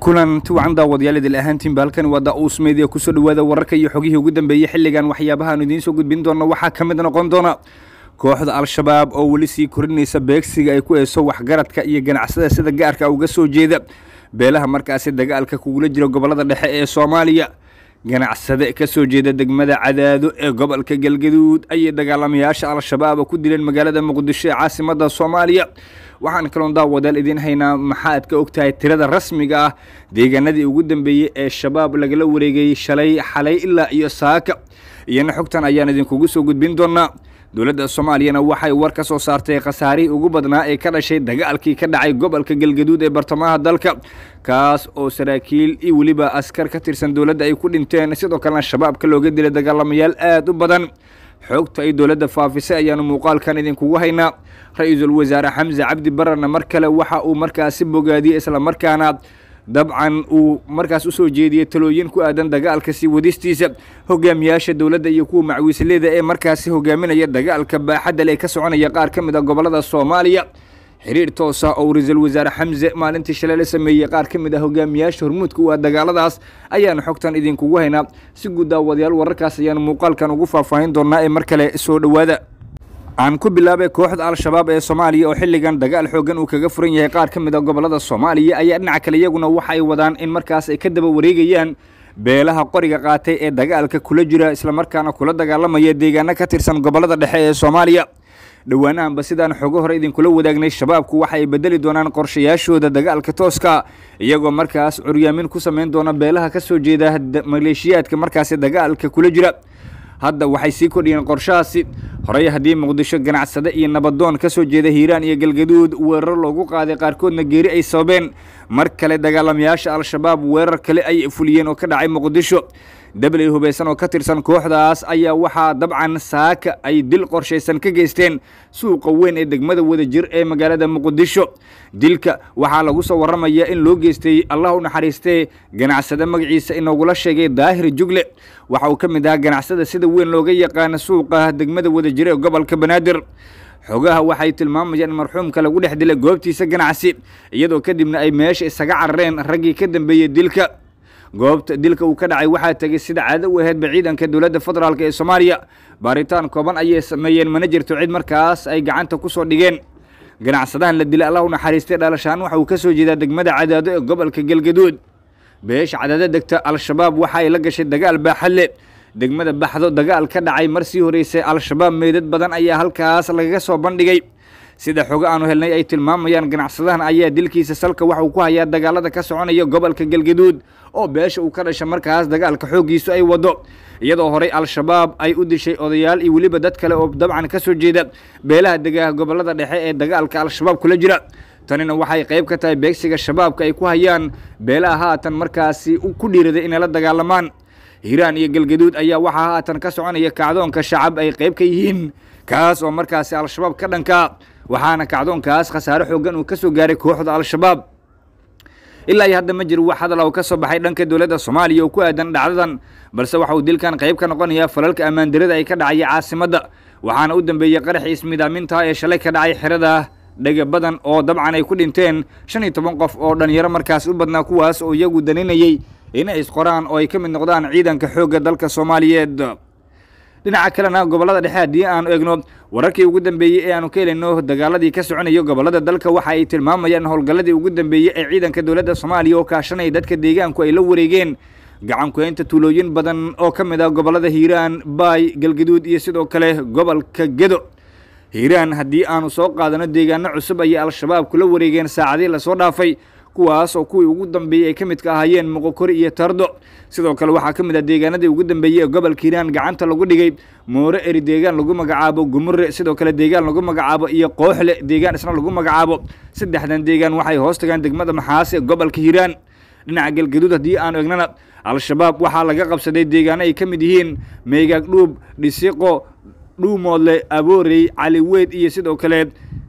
kulanti wacan daawadayaal idil ahaantiinba halkani waa da-uus media kusoo dhawaada wararka iyo xogihii ugu dambeeyey xilligan waxyaabahaanu idiin soo gudbin doono waxaa ka mid noqon doona kooxda al-shabaab oo weli sii korinaysa beegsiga ay ku eeso waxgaradka iyo ganacsada sida gaarka uga soo jeeda beelaha markaasi dagaalka kugula jira gobolada dhexe ee soomaaliya ganacsade ka soo jeeda degmada cadaado ee gobolka galgaduud ayay dagaalamayaasha al-shabaab ku dileen magaalada muqdisho ee caasimada soomaaliya waxaan kaloon daawadaal idiin haynaa maxaad ka ogtahay tirada rasmiga ah deegaanadii ugu dambeeyey ee shabaab lagala wareegayey shalay xalay ilaa iyo saaka iyana xogtan ayaan idinkugu soo gudbin doonaa dowladda soomaaliyana waxay war ka soo saartay khasaarihii ugu badnaa ee ka dhashay dagaalkii ka dhacay gobolka galgaduud ee bartamaha dalka kaas oo saraakiil iyo weliba askar ka tirsan dowladda ay ku dhinteen sidoo kalena shabaabka looga dilay dagaalamayaal aada u badan xogta ay dowladda faafisay ayaanu muuqaalkan idinkugu haynaa ra-iisul wasaare xamse cabdi bararna mar kale waxa uu markaasi bogaadiyey islamarkaana dabcan uu markaas usoo jeediyey talooyin ku aadan dagaalka sii wadistiisa hogaamiyaasha dowladda iyo kuwa macwiisleda ee markaasi hogaaminaya dagaalka baaxadda ee ka soconaya qaar ka mid a gobolada soomaaliya xiriir toosa oo ra-iisul wasaare xamse maalintii shalay la sameeyey qaar ka mid ah hogaamiyaasha hormuudka u ah dagaaladaas ayaanu xogtan idinkugu haynaa si guud daawadayaal wararkaas ayaanu muuqaalkan ugu faahfaahin doonaa ee mar kale soo dhowaada aan ku bilaabay kooxda al-shabaab ee soomaaliya oo xilligan dagaal xooggan uu kaga furan yahay qaar ka mid a gobolada soomaaliya ayaa dhinaca kale iyaguna waxa ay wadaan in markaas ay ka daba wareegayaan beelaha qoriga qaatay ee dagaalka kula jira islamarkaana kula dagaalamaya deegaano ka tirsan gobolada dhexe ee soomaaliya dhowaanahanba sidaan xogo hore idinkula wadaagnay shabaabku waxa ay bedeli doonaan qorshayaashooda dagaalka tooska iyagoo markaas curyaamin ku samayn doona beelaha ka soo jeeda maleeshiyaadka markaasi dagaalka kula jira hadda waxay sii kordhiyeen qorshahaasi horey haddii muqdisho ganacsade iyo nabadoon ka soo jeeda hiiraan iyo galgaduud weerar loogu qaaday qaarkoodna geeri ay sababeen mar kale dagaalamayaasha al-shabaab weerar kale ay fuliyeen oo ka dhacay muqdisho dabley hubaysan oo ka tirsan kooxdaas ayaa waxaa dabcan saaka ay dil qorshaysan ka geysteen suuqa weyn ee degmada wadajir ee magaalada muqdisho dilka waxaa lagu soo warramayaa in loo geystay allah u naxariistee ganacsade magaciisa inoogula sheegay daahir jugle waxa uu ka mid ahaa ganacsada sida weyn looga yaqaana suuqa degmada wadajir ee gobolka banaadir xogaha waxay tilmaamayaan in marxuumka lagu dhex dilay goobtiisa ganacsi iyadoo kadibna ay meesha isaga carareen raggii ka dambeeyey dilka goobta dilka uu ka dhacay waxaa tegey sida caado u aheedba ciidanka dowladda federaalk ee soomaaliya baaritaan kooban ayay sameeyeen mana jirto cid markaas ay gacanta ku soo dhigeen ganacsadahan la dilay allah u naxariistay dhalashaan waxa uu ka soo jeedaa degmada cadaado ee gobolka galgaduud beesha cadaado degta al-shabaab waxa ay la gashay dagaal baaxadle degmada baxdo dagaal ka dhacay mar sii horeysay al-shabaab meydad badan ayaa halkaas lagaga soo bandhigay sida xogo aanu helnay ay tilmaamayaan ganacsadahan ayaa dilkiisa salka waxa uu ku hayaa dagaalada ka soconaya gobolka galgaduud oo beesha uu ka dhasha markaas dagaalka xooggiisu ay wado iyadoo horey al-shabaab ay u dishay odayaal iyo weliba dad kale oo dabcan ka soo jeeda beelaha degaha gobolada dhexe ee dagaalka al-shabaab kula jira tanina waxay qayb ka tahay beegsiga shabaabka ay ku hayaan beelaha haatan markaasi ku dhiiraday inay la dagaalamaan hiiraan iyo galgaduud ayaa waxaa haatan ka soconaya kacdoonka shacab ay qayb ka yihiin kaas oo markaasi al-shabaab ka dhanka waxaana kacdoonkaas khasaare xooggan uu ka soo gaaray kooxda al-shabaab ilaa iyo hadda ma jiro wax hadal oo ka soo baxay dhanka dowladda soomaaliya oo ku aadan dhacdadan balse waxa uu dilkan qayb ka noqonayaa falalka ammaandarada ay ka dhacaya caasimadda waxaana u dambeeyey qaraxii ismidaaminta ee shalay ka dhacay xerada dhega badan oo dabcan ay ku dhinteen shan iyo toban qof oo dhalinyaro markaas u badnaa kuwaas oo iyagu daninayey inay isqoraan oo ay ka mid noqdaan ciidanka xoogga dalka soomaaliyeed dhinaca kalena gobolada dhexe haddii aanu egno wararkii ugu dambeeyey ee aanu ka helayno dagaaladii ka soconayo gobolada dalka waxa ay tilmaamayaan howlgalladii ugu dambeeyey ee ciidanka dowladda soomaaliya oo kaashanaya dadka deegaanku ay la wareegeen gacankuhaynta tuulooyin badan oo ka mid ah gobolada hiiraan baay galgaduud iyo sidoo kale gobolka gedo hiiraan haddii aanu soo qaadano deegaano cusub ayay al-shabaab kula wareegeen saacadii lasoo dhaafay kuwaas oo kuwii ugu dambeeyey ay ka midka ahaayeen moqokori iyo tardo sidoo kale waxaa ka mid ah deegaanadii ugu dambeeyey ee gobolka hiiraan gacanta lagu dhigay moore eri deegaan lagu magacaabo gumure sidoo kale deegaan lagu magacaabo iyo kooxle deegaan isna lagu magacaabo saddexdan deegaan waxay hoos tagaan degmada maxaas ee gobolka hiiraan dhinaca galgaduud haddii aanu egnana al-shabaab waxaa laga qabsaday deegaano ay ka mid yihiin meegaag dhuub dhisiqo dhuumoodle aboorey caliweyd iyo sidoo kale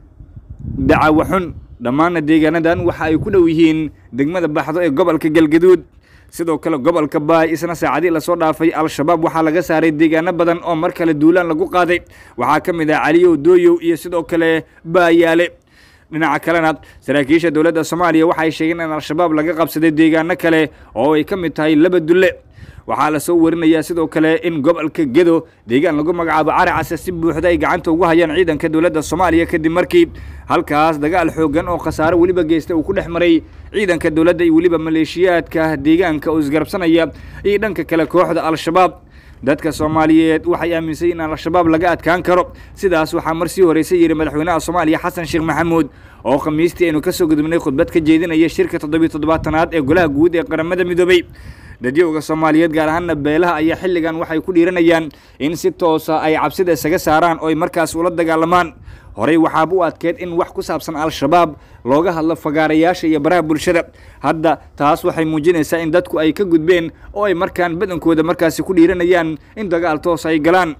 dacawaxun dhammaanna deegaanadan waxa ay ku dhow yihiin degmada baxdo ee gobolka galgaduud sidoo kale gobolka baay isna saacadii lasoo dhaafay al-shabaab waxaa laga saaray deegaano badan oo mar kale duulaan lagu qaaday waxaa ka mid ah caliyow dooyow iyo sidoo kale baayaale dhinaca kalena saraakiisha dowladda soomaaliya waxay sheegeen in al-shabaab laga qabsaday deegaano kale oo ay ka mid tahay laba dulle waxaa lasoo warinayaa sidoo kale in gobolka gedo deegaan lagu magacaabo caracase si buuxda ay gacanta ugu hayaan ciidanka dowladda soomaaliya kadib markii halkaas dagaal xoogan oo khasaare weliba geystay uu ku dhex maray ciidanka dowladda iyo weliba maleeshiyaadka deegaanka oo isgarabsanaya iyo dhanka kale kooxda al-shabaab dadka soomaaliyeed waxay aaminsan in al-shabaab laga adkaan karo sidaas waxaa mar sii horreysay yidhi madaxweynaha soomaaliya xasan sheekh maxamuud oo khamiistii aynu ka soo gudubnay khudbad ka jeedinaya shirka toddobiyo toddobaatanaad ee golaha guud ee qaramada midoobey dadyowga soomaaliyeed gaar ahaana beelaha ayaa xilligan waxay ku dhiiranayaan in si toosa ay cabsida isaga saaraan oo ay markaas ula dagaalamaan horey waxaaba u adkeed in wax ku saabsan al-shabaab looga hadlo fagaarayaasha iyo baraha bulshada hadda taas waxay muujinaysaa in dadku ay ka gudbeen oo ay markaan badankooda markaasi ku dhiiranayaan in dagaal toos ay galaan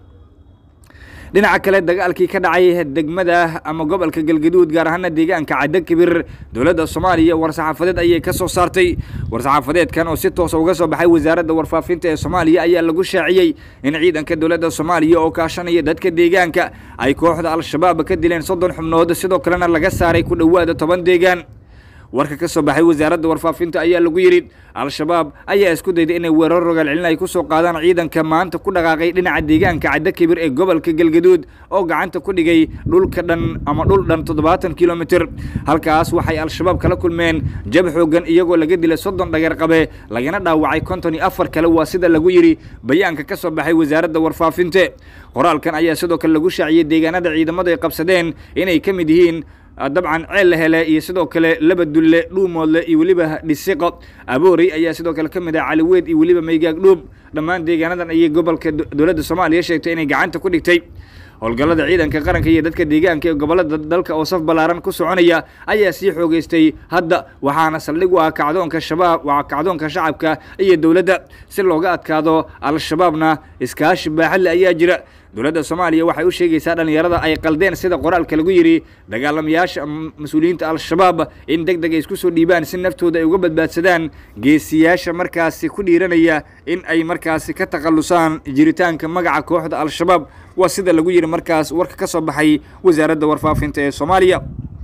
dhinaca kale dagaalkii ka dhacay degmada ama gobolka galgaduud gaar ahaana deegaanka caddo kibir dowladda soomaaliya war-saxaafadeed ayay ka soo saartay war-saxaafadeedkan oo si toosa uga soo baxay wasaaradda warfaafinta ee soomaaliya ayaa lagu shaaciyey in ciidanka dowladda soomaaliya oo kaashanaya dadka deegaanka ay kooxda al-shabaab ka dileen soddon xubnood sidoo kalena laga saaray ku dhowaada toban deegaan warka ka soo baxay wasaaradda warfaafinta ayaa lagu yidhi al-shabaab ayaa isku dayday inay weerar rogaal celin ay ku soo qaadaan ciidanka maanta ku dhaqaaqay dhinaca deegaanka caddo kibir ee gobolka galgaduud oo gacanta ku dhigay dhulka dhan ama dhul dhan toddobaatan kilomitir halkaas waxay al-shabaab kala kulmeen jab xoogan iyagoo laga dilay soddon dhageer qabe lagana dhaawacay konton iyo afar kale waa sida lagu yidhi bayaanka ka soo baxay wasaaradda warfaafinte qoraalkan ayaa sidoo kale lagu shaaciyey deegaanada ciidamadu ay qabsadeen inay ka mid yihiin dabcan ceel la hele iyo sidoo kale laba dulle dhuumoodle iyo weliba dhisiqo aboorey ayaa sidoo kale ka mid ah caliweed iyo weliba maygaag dhuub dhammaan deegaanadan ayay gobolka dowladda soomaaliya sheegtay inay gacanta ku dhigtay howlgallada ciidanka qaranka iyo dadka deegaanka ee gobollada dalka oo saf ballaaran ku soconaya ayaa sii xoogeystay hadda waxaana saldhig u ah kacdoonka shabaab waa kacdoonka shacabka iyo dowladda si looga adkaado al-shabaabna iskaashi baaxadle ayaa jira dowladda soomaaliya waxay u sheegaysaa dhallinyarada ay qaldeen sida qoraalka lagu yidhi dagaalamayaasha mas-uuliyiinta al-shabaab in deg deg ay isku soo dhiibaan si naftooda ay uga badbaadsadaan geesiyaasha markaasi ku dhiiranaya in ay markaasi ka takhallusaan jiritaanka magaca kooxda al-shabaab waa sida lagu yidhi markaas warka ka soo baxay wasaaradda warfaafinta ee soomaaliya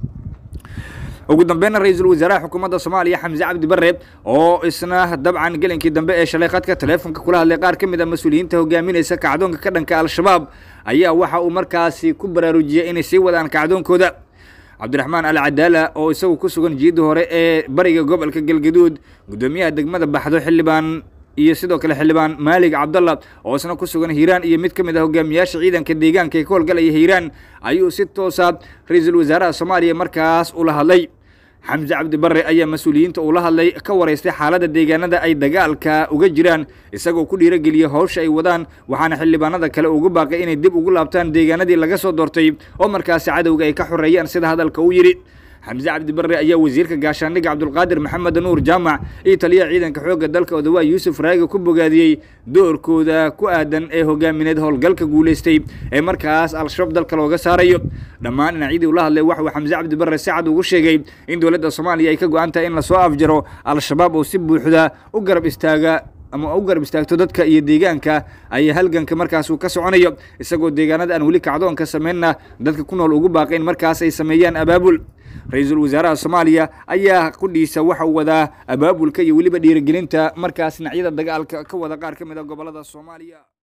ugu dambeynna ra-iisul wasaaraha xukuumadda soomaaliya xamse cabdi bare oo isna dabcan gelinkii dambe ee shalay khadka taleefonka kula hadlay qaar ka mid a mas-uuliyiinta hogaaminaysa kacdoonka ka dhanka al-shabaab ayaa waxa uu markaasi ku baraarujiyey inay sii wadaan kacdoonkooda cabdiraxmaan al cadaala oo isagu ku sugan jiidda hore ee bariga gobolka galgaduud guddoomiyaha degmada baxdo xildhibaan iyo sidoo kale xildhibaan maalig cabdalla oo isna ku sugan hiiraan iyo mid ka mid ah hogaamiyaasha ciidanka deegaanka ee ka howlgalaya hiiraan ayuu si toosa ra-iisul wasaaraha soomaaliya markaas ula hadlay xamse cabdi bare ayaa mas-uuliyiinta uu la hadlay ka waraystay xaaladda deegaanada ay dagaalka uga jiraan isagoo ku dhiirageliyey howsha ay wadaan waxaana xildhibaanada kale ugu baaqay inay dib ugu laabtaan deegaanadii laga soo doortay oo markaasi cadowga ay ka xoreeyaan sida hadalka uu yidhi xamse cabdi bare ayaa wasiirka gaashaandhigga cabdulqaadir maxamed nuur jaamac iyo taliyaha ciidanka xoogga dalka odawaa yuusuf raagi ku bogaadiyey doorkooda ku aadan ee hogaamineed howlgalka guulaystay ee markaas al-shabaab dalka looga saarayo dhammaan dhinacyadii ula hadlay waxuu xamse cabdi bare si cad ugu sheegay in dowladda soomaaliya ay ka go-an tahay in lasoo afjaro al-shabaab oo si buuxda u garab istaaga ama u garab istaagto dadka iyo deegaanka ay halganka markaas uu ka soconayo isagoo deegaanada aan weli kacdoonka sameynna dadka ku nool ugu baaqay in markaas ay sameeyaan abaabul ra-iisul wasaaraha soomaaliya ayaa qudhiisa waxa uu wadaa abaabulka iyo weliba dhiirigelinta markaas dhinacyada dagaalka ka wada qaar ka mid a gobollada soomaaliya